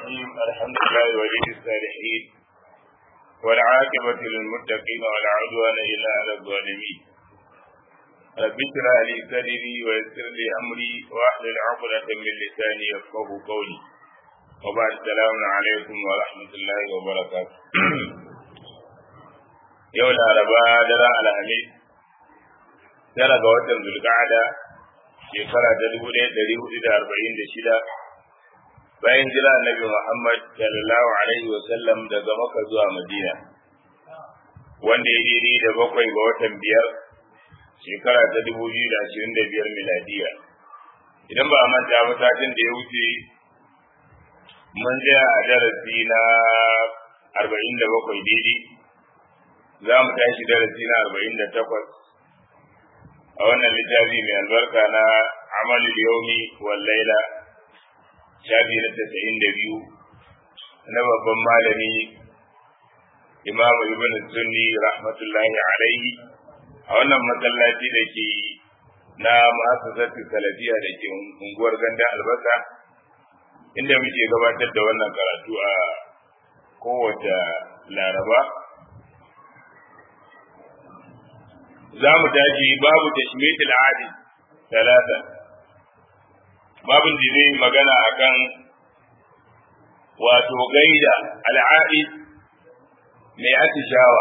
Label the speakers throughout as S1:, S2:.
S1: الرحيم الحمد لله ولي الصالحين والعاقبة للمتقين ولا عدوان إلا على الظالمين رب اشرح لي صدري ويسر لي أمري واحلل عقدة من لساني يفقه قولي وبعد السلام عليكم ورحمة الله وبركاته يوم الأربعاء درى الحميد tara ga watan zulqa'ada shekara ta dubu ɗaya ɗari hudu da arba'in da shida bayan jira annabi Muhammad sallallahu alaihi wa sallam daga Makka zuwa Madina wanda ya daidai da bakwai ga watan biyar shekara ta dubu biyu da ashirin da biyar miladiya idan ba a manta ba satin da ya wuce mun tsaya a darasi na arba'in da bakwai daidai za mu tashi darasi na arba'in da takwas a wannan littafi mai albarka na amalul yaumi wal laila shafi na tasa'in da biyu na babban malami imamu ibn sunni rahmatullahi alaihi a wannan masallaci da ke na ma'asasatu salafiya da ke unguwar ganda albasa inda muke gabatar da wannan karatu a kowace laraba za mu tashi babu tashmit al-adi talata babin da zai magana akan wato gaida al'adi mai atishawa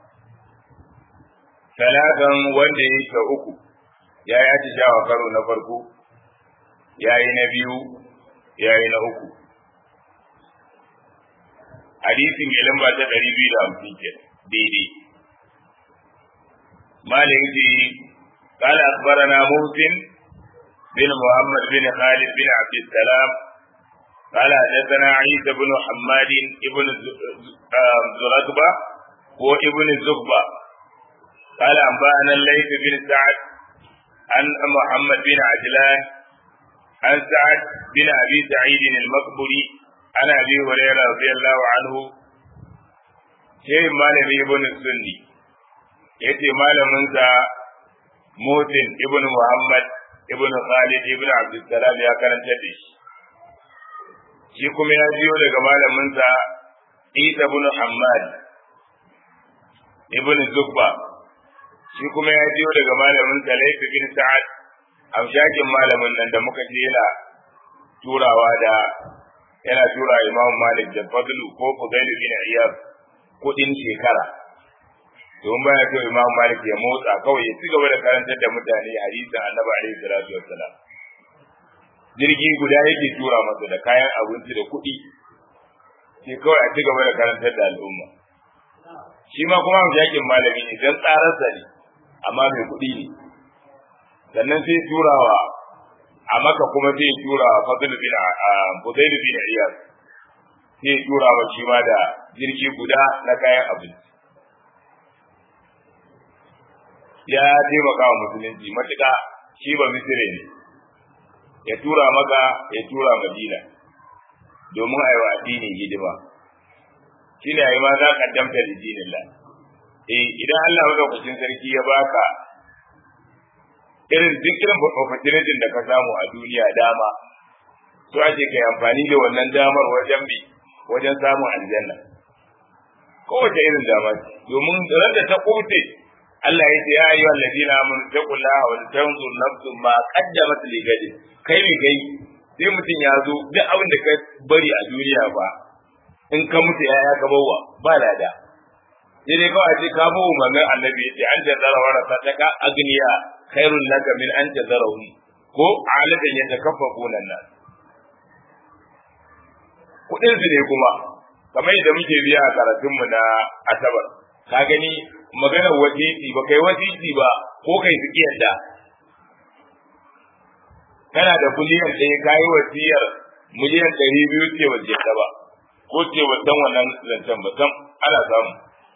S1: talatan wanda ya ta uku ya yi atishawa karo na farko ya yi na biyu ya yi na uku hadisi mai lamba ta ɗari biyu da hamsin ke daidai malin ji قال أخبرنا محسن بن محمد بن خالد بن عبد السلام قال حدثنا عيسى بن حماد بن زرقبة وابن الزغبة قال أنبأنا الليث بن سعد عن محمد بن عجلان عن سعد بن أبي سعيد المقبري عن أبي هريرة رضي الله عنه شيء مالك ابن السني yace malaminsa Mutin ibn Muhammad ibn Khalid ibn Abdulsalam ya karanta da shi shi kuma ya biyo daga malaminsa Isa ibn Hammad ibn Zubba shi kuma ya biyo daga malaminsa Layth bin Sa'ad amshakin malamin nan da muka ce yana turawa da yana tura Imam Malik da Fadlu ko Fudail bin Iyad kudin shekara don baya so Imam Malik ya motsa kawai ya ci gaba da karantar da mutane hadisin Annabi alaihi salatu wassalam jirgi guda yake tura masa da kayan abinci da kuɗi sai kawai a ci gaba da karantar da al'umma shi ma kuma jakin malami ne dan tsararsa ne amma mai kuɗi ne sannan sai turawa a maka kuma sai turawa fadl bin Budayl bin Iyad sai turawa shi ma da jirgi guda na kayan abinci ya taimaka wa musulunci matuƙa shi ba misire ne ya tura maka ya tura madina domin a yi wa addini hidima shi ne a yi ma za ka damta da dinin la eh idan Allah madaukakin sarki ya baka irin duk irin opportunity da ka samu a duniya dama so ake kai amfani da wannan damar wajen bi wajen samun aljanna kowace irin dama domin ran da ta kote Allah ya ce ya yi wa ladina amanu taqullaha wa tanzur nafsun ma qaddamat li gadi kai ne kai sai mutum ya zo duk abin da ka bari a duniya ba in ka mutu ya ya gabawa ba lada sai dai kawai ce ka bawo manzon annabi ya ce an jazara warasa ta ka agniya khairul laka min an jazarahum ko alatan yatakaffafuna nan kudin su ne kuma kamar yadda muke biya a karatunmu na asabar ka gani maganar wasiti ba kai wasiti ba ko kai su yadda kana da miliyan ɗaya ka yi wasiyar miliyan ɗari biyu ce wasiyarta ba ko ce wasan wannan zancen ba sam ana samu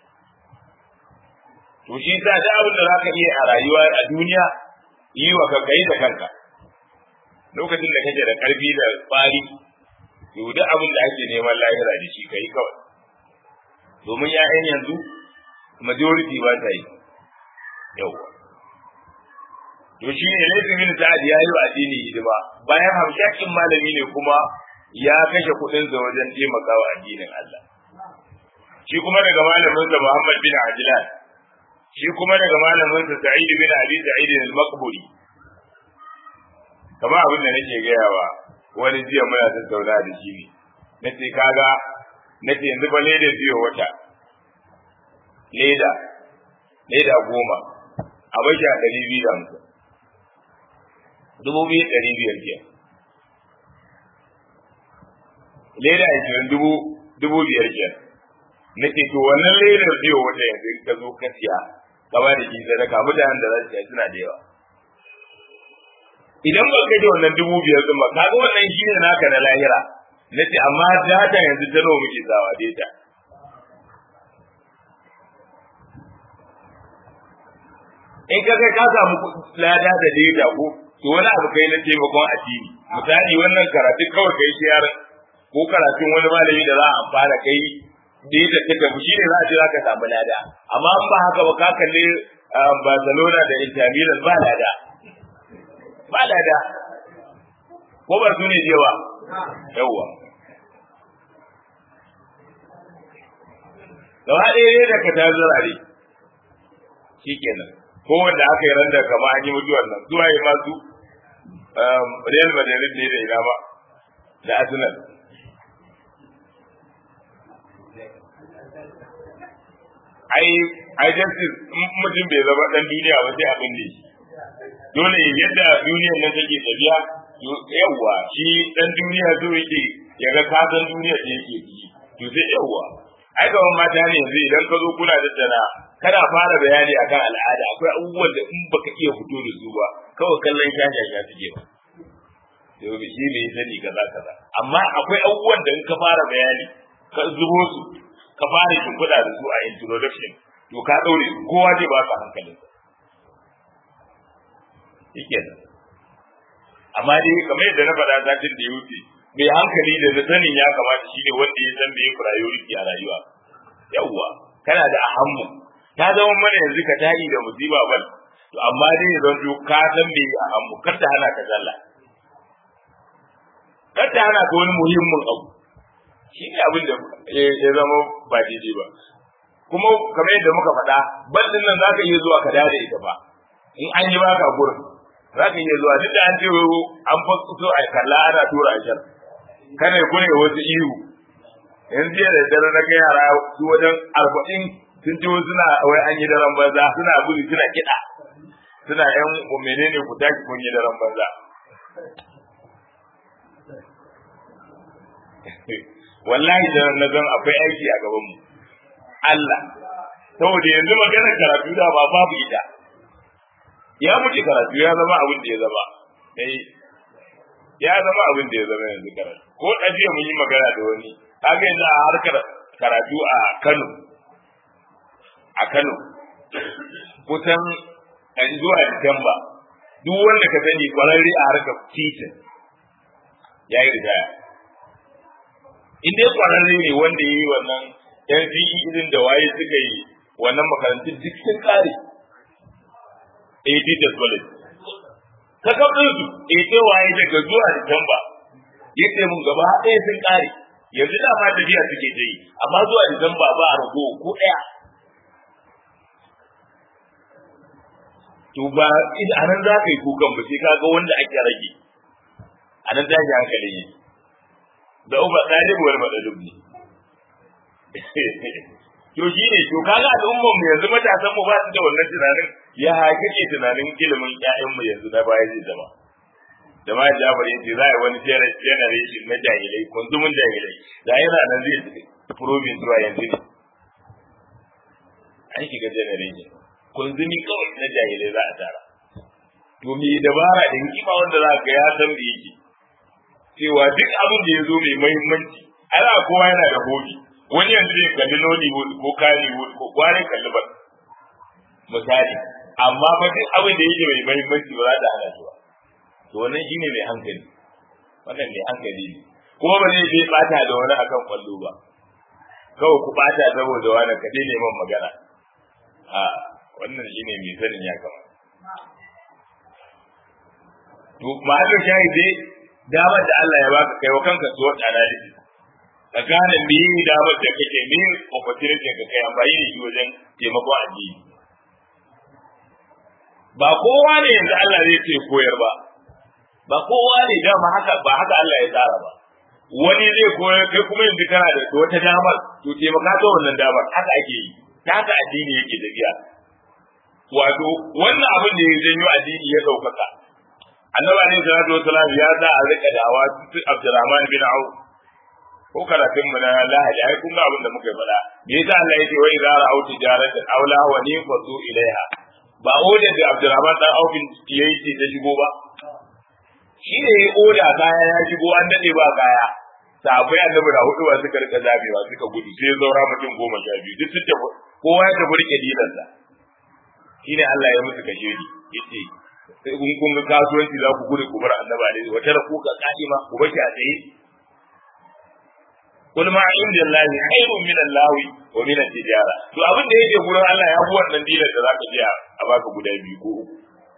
S1: to shi sa da abin da za ka iya a rayuwa a duniya yi wa kanka yi da kanka lokacin da kake da ƙarfi da tsari to duk abin da ake neman lahira da shi ka yi kawai domin 'ya'yan yanzu majority ba ta yi yawa to shi ne laifin bin sa'ad ya yi wa addini hidima bayan hamshakin malami ne kuma ya kashe kuɗinsa wajen taimakawa addinin Allah shi kuma daga malaminsa Muhammad bin Ajlan shi kuma daga malaminsa Sa'id bin Abi Sa'id al-Maqburi kamar abin da nake gayawa wani jiya muna tattauna da shi ne nace kaga nace yanzu ba leda biyo wata leda leda goma a bashi a ɗari biyu da hamsin dubu biyu ɗari biyar ke leda ashirin dubu dubu biyar ke na ce to wannan ledar biyo wata yanzu ka zo ka siya ka ba da shi sadaka mutanen da za su siya suna da yawa idan ba ka ji wannan dubu biyar din ba kaga wannan shi ne naka na lahira na ce amma data yanzu ta nawa muke sawa data in ka kai ka samu lada da data ko to wani abu kai na taimakon addini misali wannan karatu kawai kai shi yaran ko karatun wani malami da za a amfana kai data ta tafi shi ne za a ce za ka samu lada amma in ba haka ba ka kalli Barcelona da Inter Milan ba lada ba lada ko ba su ne jewa yawwa gaba ɗaya ne da ka ta zurare shi kenan ko wanda aka yi randa kama an yi mutuwar nan zuwa yi masu Real Madrid ne da ina ba da Arsenal ai ai justice mutum bai zama dan duniya ba sai abin da shi dole yadda duniyar nan take tafiya yawwa shi dan duniya zo yake ya ga kasan duniyar da yake ciki to sai yawwa ai ga mata ne yanzu idan ka zo kuna da tana kada fara bayani akan al'ada akwai abubuwan da in baka iya fito da su ba kawai kallon shasha ya suke ba to shi ne sani kaza kaza amma akwai abubuwan da in ka fara bayani ka zubo su ka fara shimfiɗa da su a introduction to ka ɗaure kowa zai ba ka hankalinsa yake nan amma dai kamar yadda na faɗa satin da ya wuce mai hankali da na sanin ya kamata shine wanda ya san bai priority a rayuwa yawwa kana da ahammu ta zama mana yanzu ka tayi da musiba bal to amma dai ya zanto ka san bai ahammu kar ta hana ka sallah kar ta hana ka wani muhimmin abu shi ne abin da ya zama ba daidai ba kuma kamar yadda muka faɗa bal din nan zaka iya zuwa ka dade ita ba in an yi baka gurin za ka iya zuwa duk da an ce an fasu a kalla ana tura a shan kana ya kune wasu ihu yanzu jiya da dare na kai yara su wajen arba'in sun ce suna wai an yi daren banza suna gudu suna kiɗa suna yan menene ku tashi kun yi daren banza wallahi da na zan akwai aiki a gaban mu Allah saboda yanzu maganar karatu da ba babu ita ya mutu karatu ya zama abin da ya zama eh ya zama abin da ya zama yanzu karatu ko ɗabi'a mun yi magana da wani kaga yanzu a harkar karatu a Kano a Kano kusan ɗan zuwa Disamba duk wanda ka sani kwararre a harkar titin ya yi ritaya in dai kwararre ne wanda ya yi wannan yan irin da waye suka yi wannan makarantun duk sun kare eh teachers college ka kafin su eh sai waye daga zuwa Disamba yace mun gaba ɗaya sun kare yanzu da ma tafiya suke ta yi amma zuwa Disamba ba a rago ko ɗaya to ba a nan za ka yi kukan ba sai ka ga wanda ake rage a nan za ka hankali ne da uba ɗalib wal madalub ne to shi ne to kaga al'ummar mu yanzu matasan mu ba su da wannan tunanin ya hakike tunanin ilimin ƴaƴan mu yanzu na baya zai zama da ma Jafar yace za a yi wani generation na jahilai kunzumin jahilai da yana nan zai proving zuwa yanzu ne an shiga generation kunzumi kawai na jahilai za a tara to me dabara da hikima wanda za ka ya san da yake cewa duk abin da ya zo mai muhimmanci ana kowa yana da hobi wani yanzu zai kalli Nollywood ko Kannywood ko kware kalli ba misali amma ba duk abin da yake mai muhimmanci ba za ta hana shi ba to wannan shine mai hankali wannan mai hankali ne kuma ba zai je bata da wani akan kwallo ba kawai ku bata saboda wani kaɗai neman magana a wannan shine mai sanin ya kama to ma'azin shahid dai damar da Allah ya baka kai wa kanka su wata analysis ka gane me yi damar da kake me opportunity ka kai amfani da shi wajen taimako addini ba kowa ne yanzu Allah zai ce koyar ba ba kowa ne dama haka ba haka Allah ya tsara ba wani zai koyar kai kuma yanzu kana da wata damar to taimaka ta wannan damar haka ake yi ta haka addini yake tafiya wato wannan abin da ya janyo addini ya ɗaukaka annabi alaihi salatu wasalam ya sa a rika dawa su Abdurrahman bin Auf ko karatun mu na Lahadi ai kun ga abin da muka faɗa me yasa Allah yake wa idza ra'aw tijaratan aw lahwa ni fatu ilaiha ba oda da Abdurrahman dan Auf yayi ce ta shigo ba shi ne ya oda kaya ya shigo an dade ba kaya sabai annabi da hudu ba suka rika zabewa suka gudu sai zaura mutum goma sha biyu duk sun tafi kowa ya tafi rike dilansa shine Allah ya musu kashe ni yace sai kun kun ga kasuwanci za ku gudu ku bar annaba ne wata da kuka kadima ku bashi a tsaye kul ma inda Allah khairun min Allah wa min tijara to abin da yake gurin Allah ya fi wannan dinar da zaka je a baka guda biyu ko uku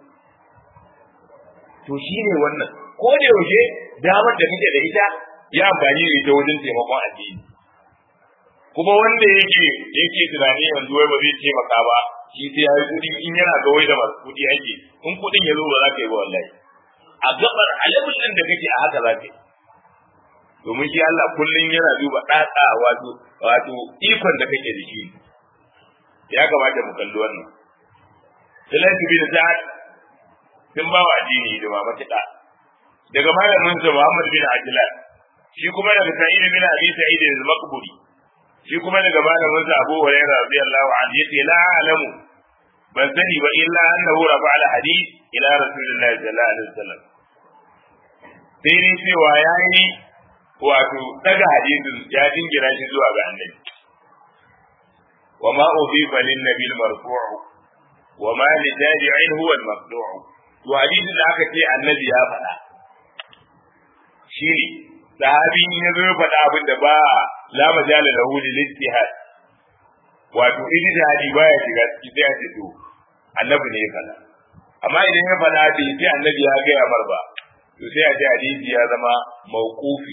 S1: to shine wannan ko da yaushe damar da kake da ita ya amfani da ita wajen taimakon addini kuma wanda yake yake tunani yanzu wai ba zai taimaka ba shi sai ya yi kuɗi in yana ga wai da masu kuɗi ake in kuɗin ya zo ba za ka yi ba wallahi a gabar alabul ɗin da kake a haka za ka yi domin shi Allah kullum yana duba ɗaɗa wato wato ikon da kake da shi ya kamata mu kalli wannan Sulaitu bin Sa'ad sun ba wa addini da ba matuƙa daga malamin sa Muhammad bin Ajlan shi kuma daga Sa'id bin Abi Sa'id al-Maqburi shi kuma daga malamin sa Abu Hurairah radiyallahu anhu yace la alamu ban sani ba illa annahu rafa al hadith ila rasulillahi sallallahu alaihi wasallam sai ni cewa yayi wato daga hadisin ya dingira shi zuwa ga annabi wa ma udifa lin nabil marfu' wa ma li tabi'in huwa al maqdu' to hadisin da aka ce annabi ya faɗa shi ne sahabi ya zo faɗa abin da ba la majala lahu lil ijtihad wato ijtihadi baya shiga ciki sai a ce to annabi ne ya faɗa amma idan ya faɗa bai sai annabi ya gaya mar ba to sai a ce hadisi ya zama mawqufi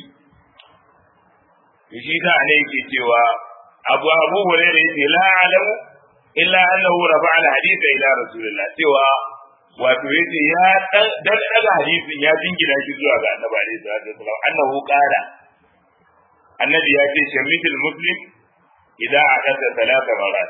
S1: to shi da ne yake cewa abu abu hurairah yace la alamu illa annahu rafa'a al-hadith ila rasulillah cewa wato yace ya dan daga hadisin ya jingina shi zuwa ga annabi alaihi salatu wasallam annahu qala annabi ya ce shamitul muslim idan akasa talata marat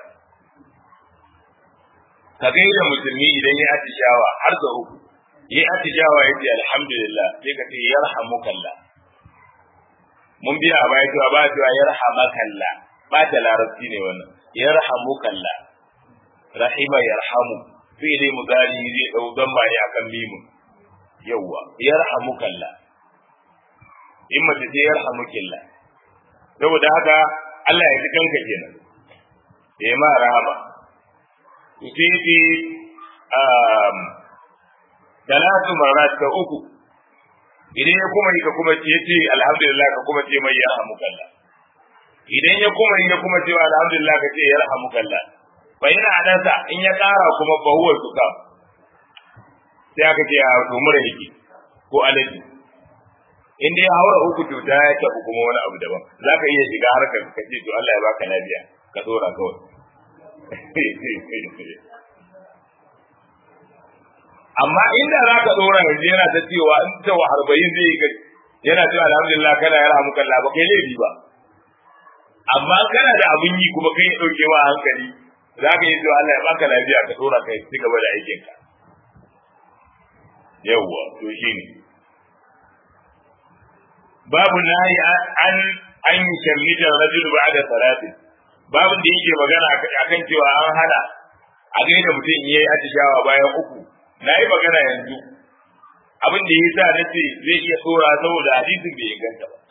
S1: ka gaida musulmi idan ya atishawa har da uku yi atishawa ya ce alhamdulillah sai ka ce yarhamukallah mun biya a baya cewa ba cewa yarhamakallah ba ta larabci ne wannan yarhamukallah rahima yarhamu fi'li mudari zai dau zamba ne akan mimun yawwa yarhamukalla in mace ce yarhamukilla saboda haka Allah ya ji kanka kenan ya ma rahama to sai ce um talatu marat ka uku idan ya kuma yi ka kuma ce ce alhamdulillah ka kuma ce mai yarhamukalla idan ya kuma yi ya kuma ce alhamdulillah ka ce yarhamukalla fa yana adansa in ya kara kuma fa huwa suka sai aka ce a to mura yake ko alaji in dai haura uku to ta tafi kuma wani abu daban zaka iya shiga harkar ka ce to Allah ya baka lafiya ka dora kawai amma inda za ka dora yanzu yana ta cewa in ta wa harbayin zai yi yana cewa alhamdulillah kana ya rahamu kallah ba kai laifi ba amma kana da abun yi kuma kai ya dauke wa hankali za ka yi zuwa Allah ya baka lafiya ka dora kai ci gaba da aikin ka yawwa to shine babu nahi an an yi shammita rajul ba'da salati babu da yake magana akan cewa an hana a gaida mutum yayi atishawa bayan uku nayi magana yanzu abin da yasa nace zai iya tsora saboda hadisin bai inganta ba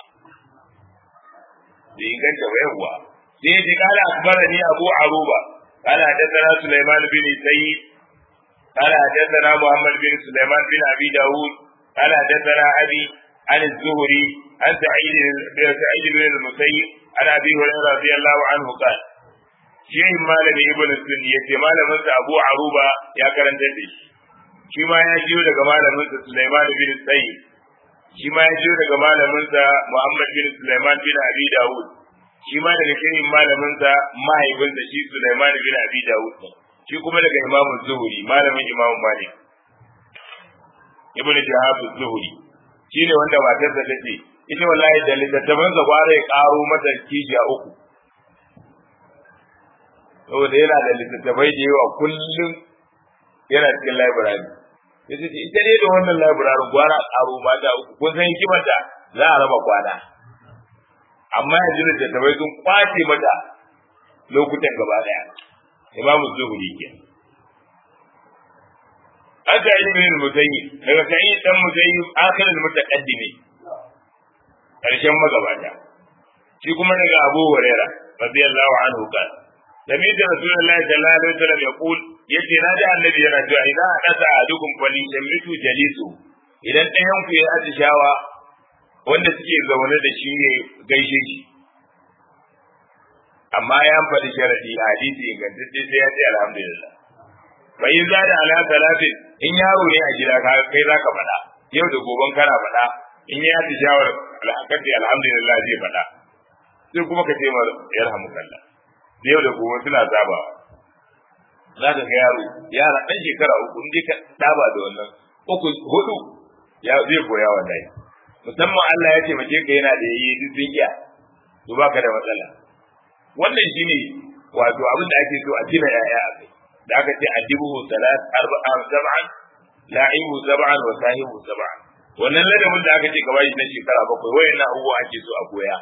S1: bai inganta ba yawwa sai ya kala akbarani abu aruba قال حدثنا سليمان بن سيد قال حدثنا محمد بن سليمان بن ابي داود قال حدثنا ابي عن الزهري عن سعيد بن سعيد بن المسيب عن ابي هريره رضي الله عنه قال شيء مالك ابن السني yace malamin sa Abu Aruba ya karanta da shi shi ma ya jiyo daga malamin sa Sulaiman bin Sayyid shi ma ya jiyo daga malaminsa Muhammad bin Sulaiman bin Abi Dawud shi ma daga shirin malaminsa mahaifinsa shi Sulaiman bin Abi Dawud shi kuma daga Imam Zuhri malamin Imam Malik Ibn Shihab Zuhri shine wanda matarsa tace ita wallahi da littattafan sa gwara ya karo mata kijiya uku saboda yana da littattafai da yawa kullum yana cikin library ya ce ita ne da wannan library gwara karo mata uku kun san hikimarta za a raba kwana amma yanzu littattafai sun kwace mata lokutan gaba daya imamu zuhuri ke aka yi min mutayi daga sai dan mutayi akhirin mutaqaddimi karshen magabata shi kuma daga Abu Huraira radiyallahu anhu kan Sami da Rasulullah sallallahu alaihi wasallam ya kul yace na da annabi yana cewa idan hadasa adukum fali yamitu jalisu idan ɗayan ku ya atishawa wanda suke zaune da shi ne gaishe shi amma ya faɗi sharadi a hadisi ingantacce sai ya ce alhamdulillah fa in za da ala talatin in yaro ne a gida ka kai zaka faɗa yau da goben kana faɗa in ya ci shawar alhakati alhamdulillah zai faɗa sai kuma ka ce mar yarhamukallah yau da gobe suna saba za ka ga yaro yara ɗan shekara uku in dai ka saba da wannan uku hudu ya zai koya wallahi musamman Allah ya ce mace ka yana da yayi duk sun iya to baka da matsala wannan shine wato abin da ake so a tina yaya a kai da aka ce adibuhu salat arba'an sab'an la'ibu sab'an wa sahibu sab'an wannan ladabin da aka ce ka bashi na shekara bakwai wayannan abubuwa ake so a koya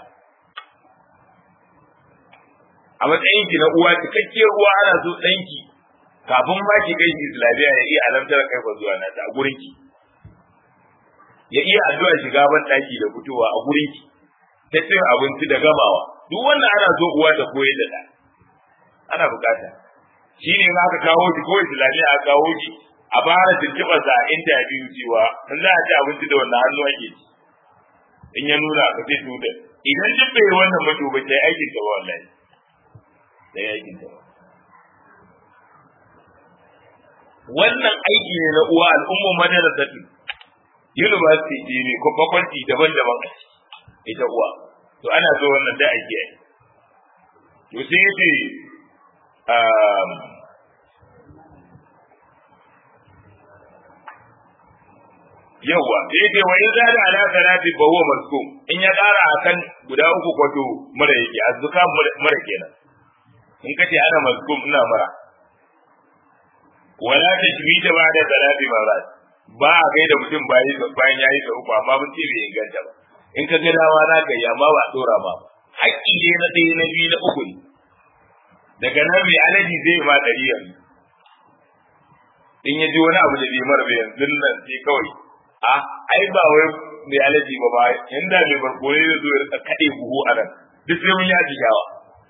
S1: a matsayin ki na uwa cikakkiyar uwa ana so ɗanki kafin ma ki kai shi islamiyya ya iya alamtar kai fa zuwa nata a gurin ki ya iya addu'a shiga ban ɗaki da fitowa a gurin ki ta cin abinci da gamawa duk wannan ana so uwa ta koyar da ɗa ana bukata shi ne aka kawo shi ko islamiyya aka kawo shi a fara tuntuɓar sa a interview cewa in za a ci abinci da wannan hannu ake ci in ya nuna ka ce to da idan duk bai wannan mato ba sai aikin ta ba wallahi sai aikin ta ba wannan aiki ne na uwa al'ummar madarasatu university ce ne ko faculty daban-daban a ita uwa to ana so wannan da ake yi to sai yace yawa da yake wa in zada ala salati fa huwa mazkum in ya kara akan guda uku kwato mara yake azzuka mara kenan in kace ana mazkum ina mara wala tashmita ba da salati marat ba a kai da mutum bayan yayi sa uku amma mun ce bai inganta ba in ka ga dawa na kai amma ba dora ba haƙƙi ne na ɗaya na biyu na uku ne daga nan mai alaji zai ma ɗari yanzu in ya ji wani abu da bai mara yanzu nan sai kawai a ai ba wai mai alaji ba ba inda mai barkone zai zo ya kaɗe buhu a nan duk sai mun yi atishawa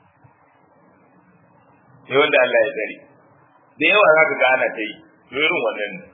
S1: sai wanda Allah ya tsare da yawa za ka ga ana ta yi to irin wannan ne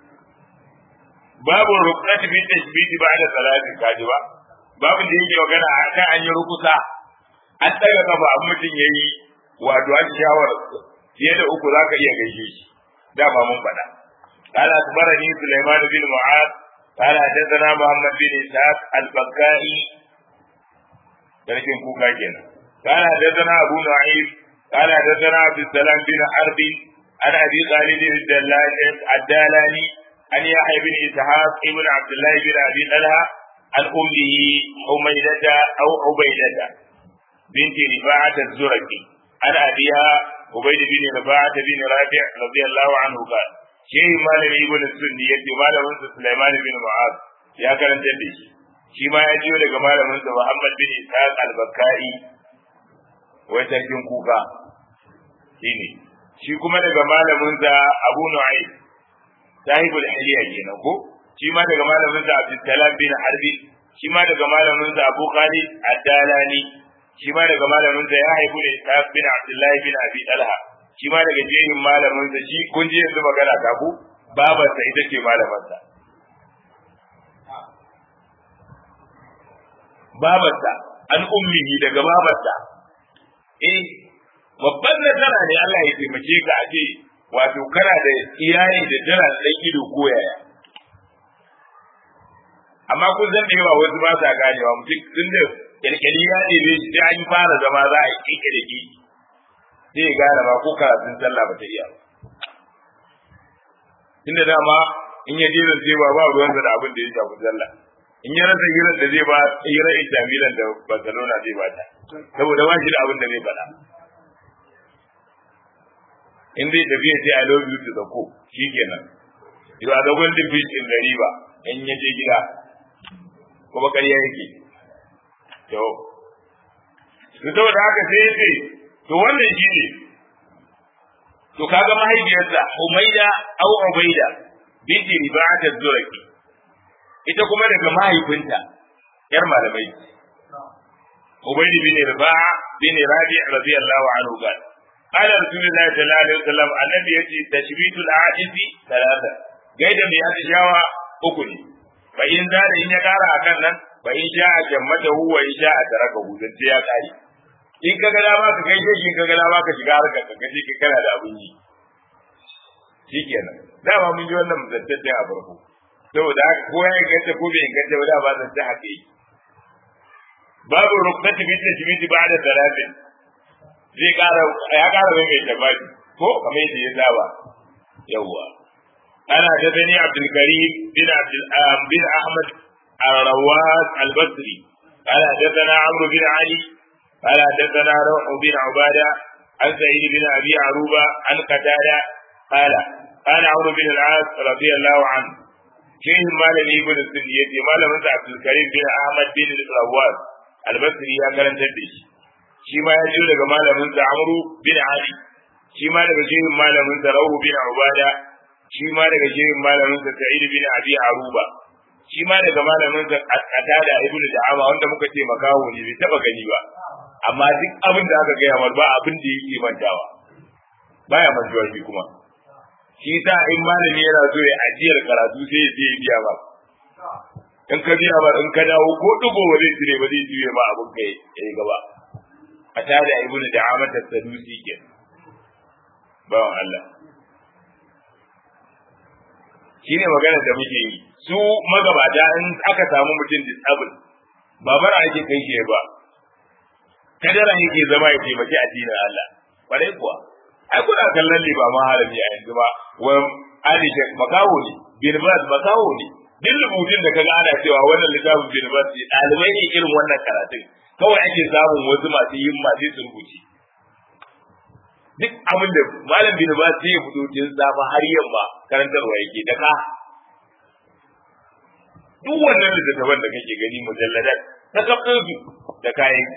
S1: babu rukunati bi tashbiti ba da salati kaji ba babu da yake magana a kan an yi rukusa an daga kafa an mutum yayi wato an shawar fiye da uku za ka iya gaishe shi dama mun faɗa قال أخبرني سليمان بن معاذ قال حدثنا محمد بن إسحاق البكائي لكن كوكا كنا قال حدثنا أبو نعيم قال حدثنا عبد السلام بن حرب عن أبي خالد الدالاني عن يحيى بن إسحاق ابن عبد الله بن أبي طلحة عن أمه حميدة أو عبيدة بنت رفاعة الزرقي عن أبيها عبيد بن رفاعة بن رافع رضي الله عنه قال شيء مالك ابن السني يدي مالك سليمان بن معاذ يا كرن جدي shi ma ya jiyo daga malaminsa Muhammad bin Ishaq al-Bakkai wai sarkin kuka shine shi kuma daga malaminsa Abu Nu'aym sahibul hiliya kenan ko shi ma daga malaminsa Abdul Salam bin Harbi shi ma daga malaminsa Abu Khalid ad-Dalani shi ma daga malaminsa ya haifu da Ishaq bin Abdullahi bin Abi Talha shi ma daga jehin malaminsa shi kun ji yanzu magana ta ku babarsa ita ce malamarsa babarsa an ummihi daga babarsa eh babban nasara ne Allah ya taimake ka a ce wato kana da iyali da tana da ido ko yaya amma kun san da yawa wasu ba sa ganewa mutum tun da kyalkyali ya ɗebe shi sai an fara zama za a yi kike da ki sai ya gane ma ko karatun sallah ba ta iya ba tunda dama in ya je da sai ba ba ruwansa da abin da ya shafi sallah in ya rasa hirar da zai ba hirar Inter Milan da Barcelona zai bata saboda ba shi da abin da zai faɗa in zai tafi ya ce I love you to the co shikenan you are the golden fish in the river in ya je gida kuma ƙarya yake to to saboda haka sai ya ce to wannan shi ne to kaga mahaifiyarsa Umayda au Ubayda binti Riba'at az-Zuraki ita kuma daga mahaifinta yar malamai Ubaydi bin Riba'a bin Rabi' radiyallahu anhu qala قال رسول الله صلى الله عليه وسلم النبي يجي تشبيت العاجز ثلاثة gaida mai atishawa uku ne fa in za da in ya kara akan nan fa in sha a jammata huwa in sha a taraka hudun sai ya kare in ka ga dama ka kai shi in ka ga dama ka shiga harkar ka kace ka kana da abin yi shikenan dama mun ji wannan mutuntaccen a farko saboda haka ko ya inganta ko bai inganta ba da ba zan ta haka yi babu ruknati bi tajmidi ba'da talatin zai kara ya kara mai tabari ko kamar yadda ya saba yawwa ana da bani abdul karim bin abdul bin ahmad الرواس البصري قال حدثنا عمرو بن علي قال حدثنا روح بن عباده عن سعيد بن ابي عروبه عن قتاده قال قال عمرو بن العاص رضي الله عنه شيخ مالك ابن السنية مالك عبد الكريم بن احمد بن الرواس البصري يا كرنت دش shi ma ya jiyo daga malamin sa Amru bin Ali shi ma daga shehin malamin sa Rawu bin Ubada shi ma daga shehin malamin sa Sa'id bin Abi Aruba shi ma daga malamin sa Qatada ibn Da'ama wanda muka ce makaho ne bai taba gani ba amma duk abin da aka gaya mar ba abin da yake mantawa baya mantuwa shi kuma shi sa in malami yana so ya ajiyar karatu sai ya je ya biya ba in ka biya ba in ka dawo ko dugo ba zai cire ba zai juye ma abin kai ya gaba a tare da ibnu da amata sadusi ke bawan Allah shine magana da muke yi su magabata in aka samu mutum disable ba bara ake kai shi ba kadara yake zama ya taimaki addinin Allah kwarai kuwa ai kuna kallon ne ba maharami a yanzu ba wa ali shek makawo ne bin bas makawo ne duk rubutun da kaga ana cewa wannan littafin bin bas ɗalibai ne irin wannan karatun kawai ake samun wasu masu yin masu su rubuci duk abin da malam bin ba sai ya fito tun safa har yamma karantarwa yake da ka duk wannan littattafan da kake gani mujalladat ta kafin su da kayan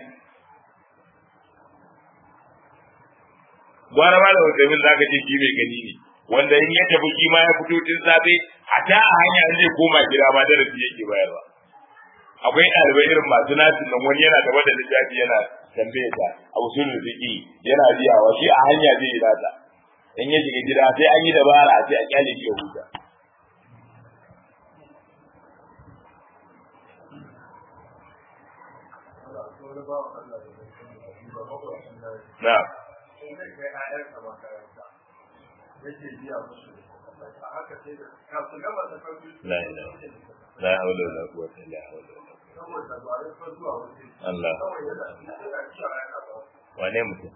S1: gwara malam Usaimin zaka ce shi mai gani ne wanda in ya tafi shi ma ya fito tun safe a ta a hanya an zai koma gida ma darasi yake bayarwa akwai ɗalibai irin masu nasin nan wani yana gaba da littafi yana tambaye ta a usulul fiqi yana biyawa shi a hanya zai yi nata in ya shiga gida sai an yi dabara sai a kyale shi ya huta na la ilaha la hawla wala quwwata illa billah Allah wane mutum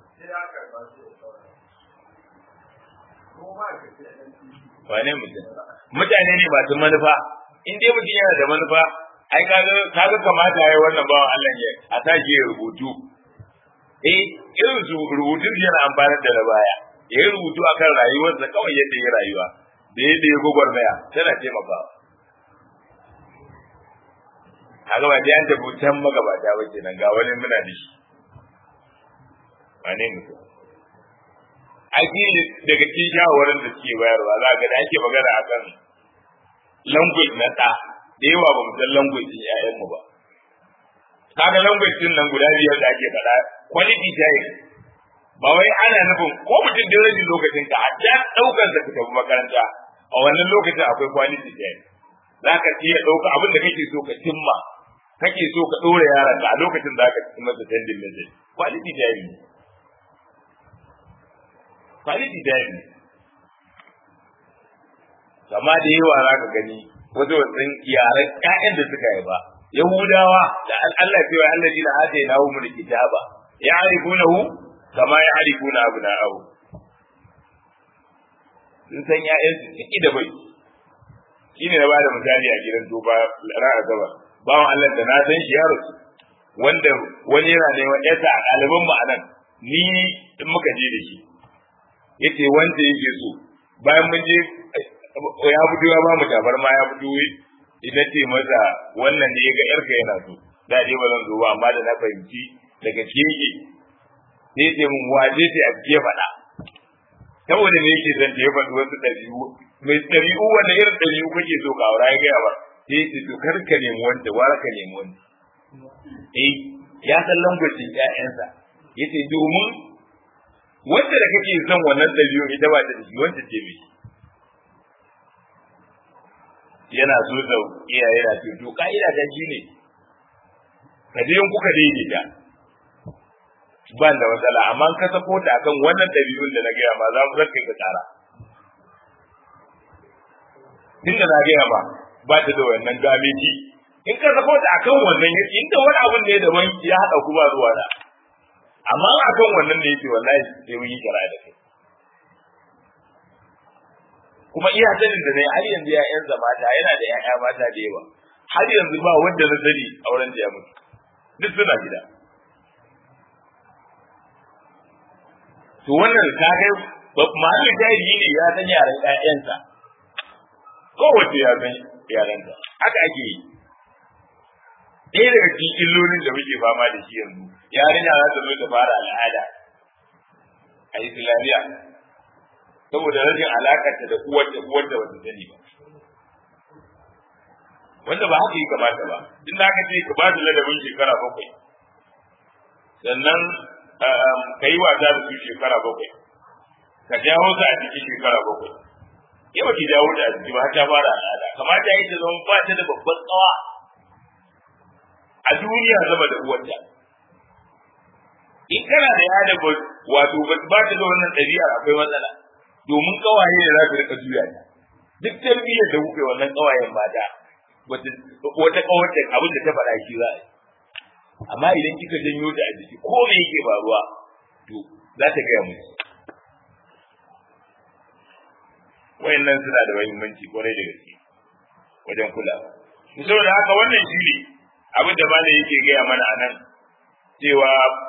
S1: wane mutum mutane ne masu manufa in dai mutum yana da manufa ai kaga kaga kamata yayi wannan bawan Allah ya a tashi ya rubutu eh irin su rubutun yana amfani da na baya ya yi rubutu akan rayuwarsa kawai yadda ya rayuwa da yadda ya gwagwarmaya tana taimakawa kaga ba dai an tafi can magabata ba kenan ga wani muna da shi wane mutum aiki daga cikin shawarwarin da suke bayarwa za ga da ake magana akan language na ɗa da yawa ba mu san language ɗin ƴaƴanmu ba kaga language ɗin nan guda biyar da ake faɗa quality time ba wai ana nufin ko mutum da rashin lokacin ka hatta ɗaukar da ka tafi makaranta a wannan lokacin akwai quality time za ka iya ɗauka abin da kake so ka cimma kake so ka ɗora yaron ka a lokacin da ka ci masa tendin message quality time ne quality time ne amma da yawa za ka gani wasu wasan yaren ƴaƴan da suka yi ba yahudawa da Allah cewa Allah jina hata ya nawo mun kitaba ya arifunahu kama ya arifuna abna'ahu sun san ƴaƴan su ciki da bai shine na bada misali a gidan duba ra'a gaba bawan Allah da na san shi yaro wanda wani yana neman ƴarsa a ɗaliban mu anan ni in muka je da shi yace wanda yake so bayan mun je ya fito ya ba mu tabarma ya fito ita ce masa wannan ne ga yarka yana so da je ba zan zo ba amma da na fahimci daga keke sai ce mun waje ce a ke faɗa saboda me yake zan je faɗi wasu ɗabi'u mai ɗabi'u wanda irin ɗabi'u kake so ka aura ya gaya ba sai ce to kar ka nemi wanda wara ka nemi wanda eh ya san lambacin ƴaƴansa yace domin wanda da kake son wannan ɗabi'un ita ba ta da shi wanda ce mai yana so da iyaye na ce to ka'ida ta shi ne ka je in kuka daidaita ba da matsala amma ka sako ta akan wannan ɗabi'un da na gaya ma za mu zarka ka tsara tun da na gaya ma ba ta da wannan gameji in ka sako ta akan wannan inda wani abun ne daban ya haɗa ku ba zuwa da amma akan wannan da yake wallahi sai mun yi kira da kai kuma iya sanin da ne har yanzu ya'yansa mata yana da ya'ya mata da yawa har yanzu ba wanda na sani auren da ya mutu duk suna gida to wannan ka kai mahallin jahili ne ya san yaran ƴaƴansa kowace ya san yaranta haka ake yi ɗaya daga cikin illolin da muke fama da shi yanzu yarinya za ta zo ta fara al'ada a islamiyya saboda rashin alakarta da uwar da uwar da wata sani ba wanda ba haka yi kamata ba in da aka ce ka ba su ladabin shekara bakwai sannan ka yi wasa da su shekara bakwai ka jawo su a jiki shekara bakwai yau ki jawo da a jiki ba ta fara al'ada kamata ya yi ta zama ba ta da babban tsawa a duniya zama da uwarta in kana da yada wato ba ta da wannan ɗabi'ar akwai matsala domin kawaye ne za su rika juya ta duk tarbiyyar da kuke wannan kawayen mata wata kawar da abin da ta faɗa shi za a yi amma idan kika janyo ta a jiki ko me yake faruwa to za ta gaya musu wayannan suna da muhimmanci kwarai da gaske wajen kula saboda haka wannan shi ne abin da malam yake gaya mana a nan cewa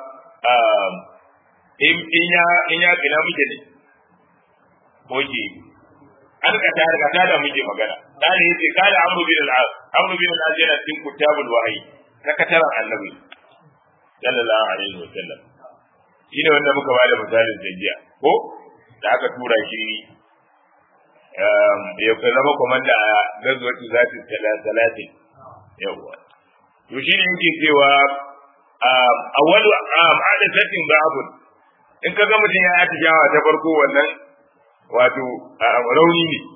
S1: in ya in ya ina muke ne oke an ka tare ka tada muke magana dan yace kada amru bin al-as amru bin al-as yana cikin kutabul wahyi sakataren annabi sallallahu alaihi wa sallam shine wanda muka bada misalin jiya ko da aka tura shi ya zama komanda a gazwatu zati salatin yawa to shine yake cewa awwalu adatin ba'd in ka ga mutum ya atijawa ta farko wannan wato rauni ne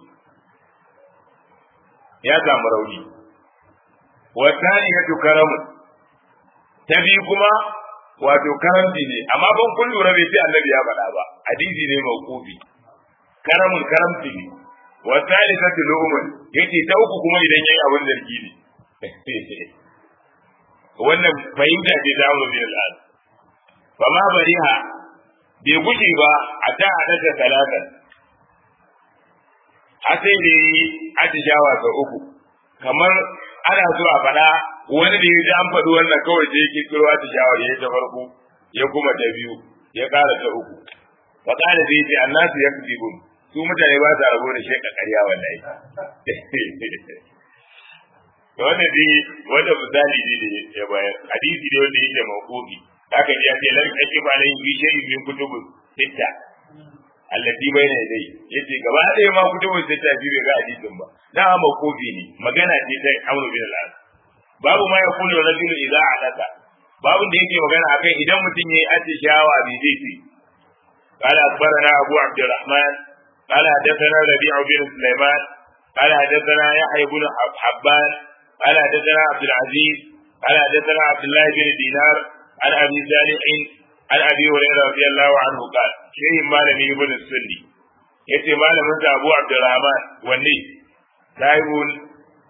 S1: ya samu rauni wasani ya karamu ta biyu kuma wato karamci ne amma ban kun lura bai sai annabi ya faɗa ba hadisi ne mauqufi karamun karamci ne wasani ta tulumun yace ta uku kuma idan yayi abin zargi ne wannan fahimta ce ta mu bin al'ad fa ma bariha bai guje ba a ta hadasa talatan a sai da yi atishawa sau uku kamar ana so a faɗa wani da ya ji an faɗi wannan kawai sai ya kirkiro atishawa ya ta farko ya kuma ta biyu ya ƙara ta uku fa ƙara zai ce annasu ya fi su mutane ba sa rabo da sheka ƙarya wallahi wannan dai wanda misali ne da ya bayar hadisi ne wanda yake mawqufi haka ne ya ce lan kake ba lan bi shay'in min kutubus sitta allati bayna yadai yace gaba ɗaya ma kutubus sitta bi bai ga hadisin ba da mawqufi ne magana ce ta Amr bin al-As babu ma ya kullu rajulu idza alaka babu da yake magana akan idan mutum yayi atishawa bi zai ce قال أخبرنا أبو عبد الرحمن قال حدثنا ربيع بن سليمان قال حدثنا يحيى بن حبان قال حدثنا عبد العزيز قال حدثنا عبد الله بن دينار عن ابي صالح عن ابي هريره رضي الله عنه قال شيء مالني ابن السني yace malamin sa Abu Abdurrahman wanne sahibul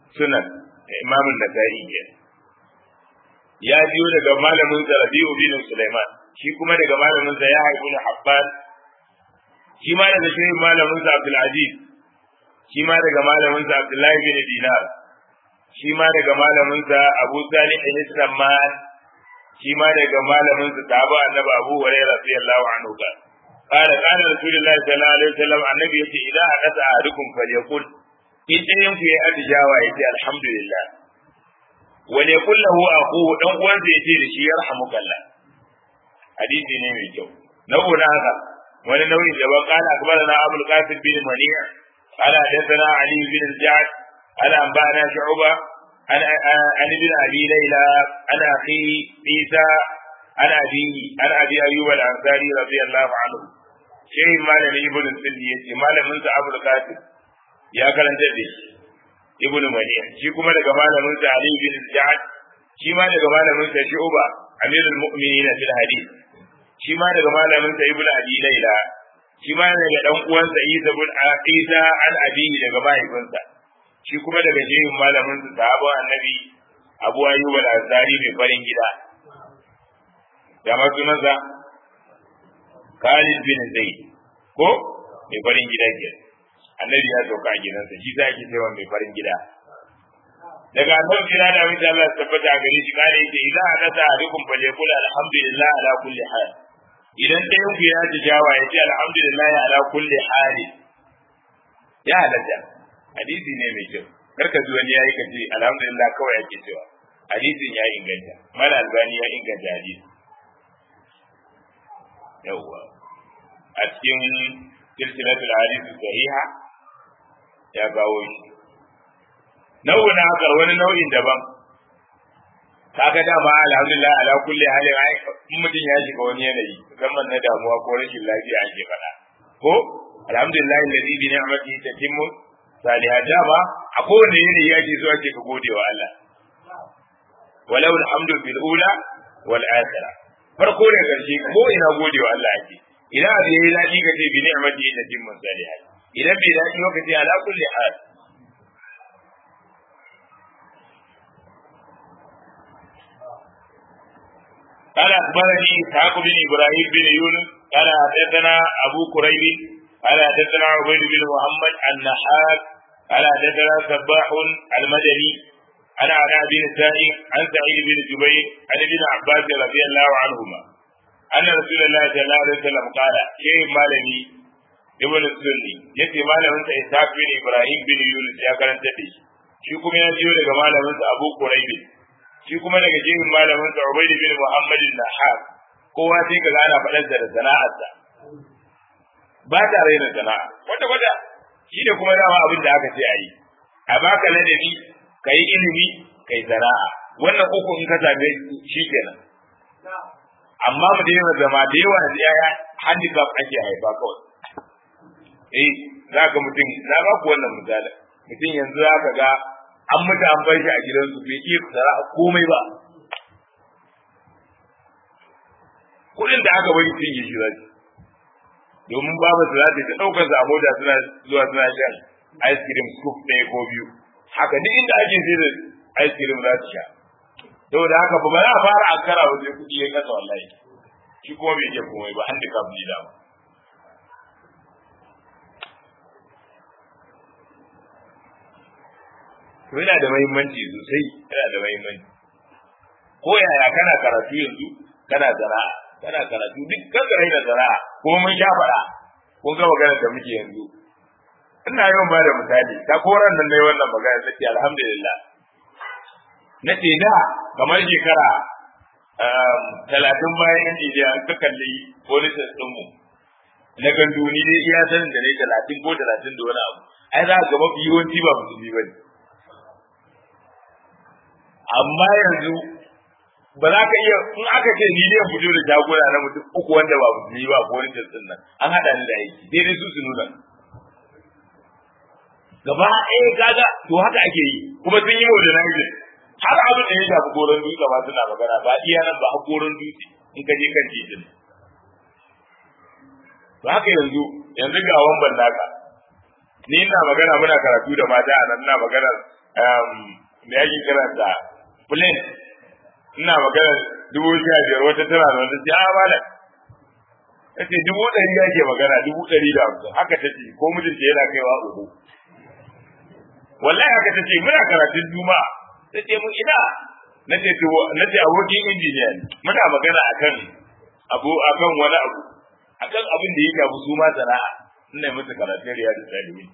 S1: sunan Imam Nasa'i ke ya biyo daga malamin sa Rabi'u bin Sulaiman shi kuma daga malamin sa ya haifu na Habban shi ma daga shi malamin sa Abdul Aziz shi ma daga malamin sa Abdullahi bin Dinar shi ma daga malamin sa Abu Salih bin Samman shi ma daga malamin sa Tabu Annabi Abu Hurairah radiyallahu anhu ka قال قال رسول الله صلى الله عليه وسلم النبي يقول إذا حدث أحدكم فليقل إن ينفي في أتجاوى يقول الحمد لله وليقل له أخوه دون وان يتي لشي يرحمك الله حديث نيمي جو نوع هذا wani nauyin da ban kana akbarana abul qasim bin mani'a قال حدثنا علي بن الجعد قال أنبأنا شعبة عن عن ابن أبي ليلى عن أخيه عيسى عن أبيه عن أبي أيوب الأنصاري رضي الله عنه شيء ما لم ابن السندي يتي ما لم ننسى أبو القاسم يا كلام جدي ابن منيع شي كما daga malamin sa Ali bin Ja'ad shi ma daga malamin sa Shu'ba Amirul Mu'minin fil hadith shi ma daga malamin sa Ibn Abi Layla shi ma daga dan uwansa Isa bin Isa an Abi daga mahaifinsa shi kuma daga jehin malamin sa sahabban Annabi Abu Ayyub al-Ansari mai farin gida da ma sunansa Khalid bin Zaid ko mai farin gida ke Annabi ya sauka a gidansa shi za ki cewa mai farin gida daga annabi kira da mutum Allah ya tabbata gare shi kare yake idan hadasa alaikum falyakul alhamdulillah ala kulli hal idan ɗayan ku ya ji jawa ya ce alhamdulillah ala kulli hali ya halatta hadisi ne mai kyau karka ji wani yayi kace alhamdulillah kawai yake cewa hadisin ya inganta mala albani ya inganta hadisi yawwa a cikin silsilatul hadith sahiha ya kawo shi nau'in haka wani nau'in daban kaga dama alhamdulillah ala kulli halin ai in mutum ya shiga wani yanayi musamman na damuwa ko rashin lafiya ake faɗa ko alhamdulillah alladhi bi ni'matihi tatimmu salihat dama a kowane yanayi ake so ake ka gode wa Allah walau alhamdu bil ula wal akhirah farko da karshe ko ina gode wa Allah ake idan abu yayi daɗi ka ce bi ni'matihi tatimmu salihat idan bai daɗi ba ka ce ala kulli hal قال أخبرني إسحاق بن إبراهيم بن يونس قال حدثنا أبو كريب قال حدثنا عبيد بن محمد النحاس قال حدثنا سباح المدني عن علاء بن سائب عن سعيد بن جبير عن ابن عباس رضي الله عنهما أن رسول الله صلى الله عليه وسلم قال شيء مالني ابن السني يتي malamin sa Ishaq bin Ibrahim bin Yunus ya karanta da shi shi kuma ya jiyo daga malamin sa Abu Quraib shi kuma daga jihin malamin sa Ubayd bin Muhammad al-Nahar kowa sai ka gana faɗar da sana'arsa ba ta raina sana'a wanda wanda shi ne kuma dama abin da aka ce a yi a baka ladabi ka yi ilimi ka yi sana'a wannan uku in ka same shi kenan amma mu daina zama da yawa da yaya handicap ake haifa kawai eh za ka mutum na ba ku wannan misali mutum yanzu za ka ga an mutu an bar shi a gidansu bai iya tsara komai ba kuɗin da aka bari sun yi shi zai domin babu su za ta ta ɗaukar sa a mota suna zuwa suna shan ice cream scoop ɗaya ko biyu haka duk inda ake sai da ice cream za su sha saboda haka ba za a fara ankara ba sai kuɗi ya kasa wallahi shi kuma bai iya komai ba handicap ne da ba to yana da mahimmanci sosai yana da mahimmanci ko yaya kana karatu yanzu kana sana'a kana karatu duk kan da da sana'a kuma mun sha fara kun ga magana da muke yanzu ina yawan ba da misali ta koran nan nayi wannan magana sai alhamdulillah na ce da kamar shekara talatin bayan yan jijiya ka kalli policies ɗinmu na ganduni dai iya sanin da ne talatin ko talatin da wani abu ai za ga mafi yawanci ba musulmi ba ne amma yanzu ba za ka iya in aka ce ni ne fito da jagora na mutum uku wanda ba musulmi ba ko wani jinsin nan an haɗa ni da aiki daidai su su nuna gaba ɗaya kaga to haka ake yi kuma sun yi modernizing har abin da ya shafi goron dutse ba suna magana ba iya nan ba har goron dutse in ka je kan titin ba haka yanzu yanzu ga wamban naka ni ina magana muna karatu da mata a nan ina magana me yake karanta plane ina magana dubu sha biyar wata tana da wata ce a malam ta ce dubu ɗari ake magana dubu ɗari da hamsin haka ta ce ko mijinta yana kaiwa uku wallahi haka ta ce muna karatun juma'a ta ce mun ina na ce na ce abokin injiniya ne muna magana akan abu akan wani abu akan abin da ya shafi su ma sana'a ina musu karatun riyadu salihin